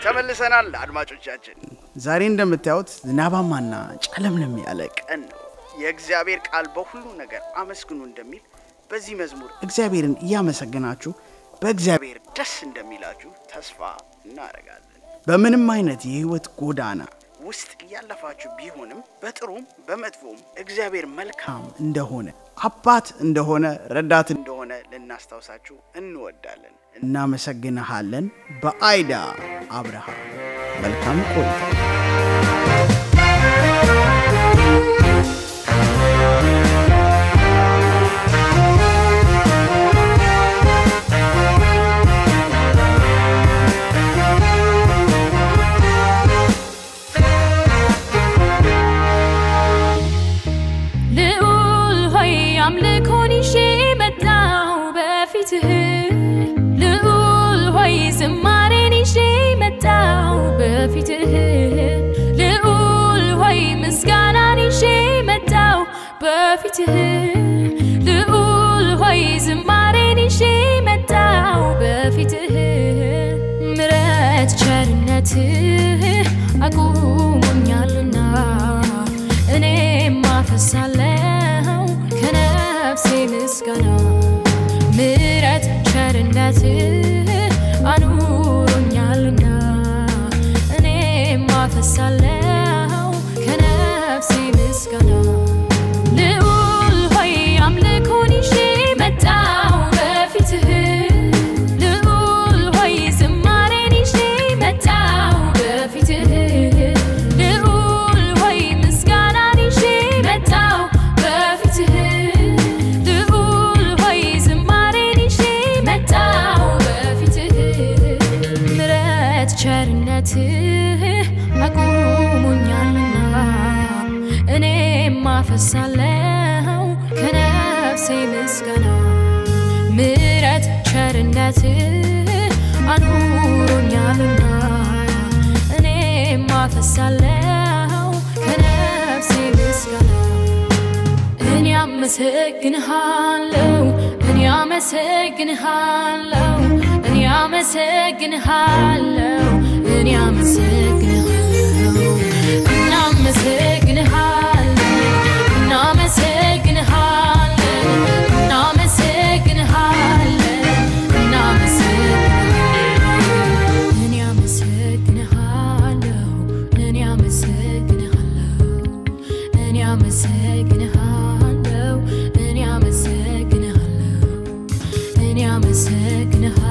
ተመልሰናል አድማጮቻችን። ዛሬ እንደምታዩት ዝናባማና ጨለምለም ያለ ቀን ነው። የእግዚአብሔር ቃል በሁሉ ነገር አመስግኑ እንደሚል በዚህ መዝሙር እግዚአብሔርን እያመሰገናችሁ በእግዚአብሔር ደስ እንደሚላችሁ ተስፋ እናደርጋለን። በምንም አይነት የህይወት ጎዳና ውስጥ እያለፋችሁ ቢሆንም በጥሩም በመጥፎም እግዚአብሔር መልካም እንደሆነ አባት እንደሆነ ረዳት እንደሆነ ልናስታውሳችሁ እንወዳለን። እናመሰግንሃለን። በአይዳ አብርሃም መልካም ቆይታ። ልዑል ሆይ አምልኮን ይዤ መጣሁ በፊትህ ልዑል ሆይ ዝማሬን ይዤ መጣሁ በፊትህ ልዑል ሆይ ምስጋናን ይዤ መጣሁ በፊትህ ልዑል ሆይ ዝማሬን ይዤ መጣሁ በፊትህ ምረት ቸርነትህ አቁሞኛልና እኔም አፈሳለሁ ከነፍሴ ምስጋና ምረት ቸርነትህ አኑሮኛልና እኔም አፈሳለሁ ከነፍሴ ምስጋና ልዑል ሆይ አምልኮን ይዤ መጣሁ በፊትህ ልዑል ሆይ ዝማሬን ይዤ መጣሁ በፊትህ ልዑል ሆይ ምስጋናን ይዤ መጣሁ በፊትህ ልዑል ሆይ ዝማሬን ይዤ መጣሁ በፊትህ ምረት ቸርነትህ አቁሞኛልና እኔም አፈሳለሁ ከነፍሴ ምስጋና ምረት ቸርነትህ አኑሮኛልና እኔም አፈሳለሁ ከነፍሴ ምስጋና እኔ አመሰግንሃለሁ እኔ አመሰግንሃለሁ እኔ አመሰግንሃለሁ እኔ አመሰግንሃለሁ እናመሰግንሃለን እናመሰግንሃለን እናመሰግንሃለን እናመሰግንሃለን እኔ አመሰግንሃለሁ እኔ አመሰግንሃለሁ እኔ አመሰግንሃለሁ እኔ አመሰግንሃለሁ እኔ አመሰግንሃለሁ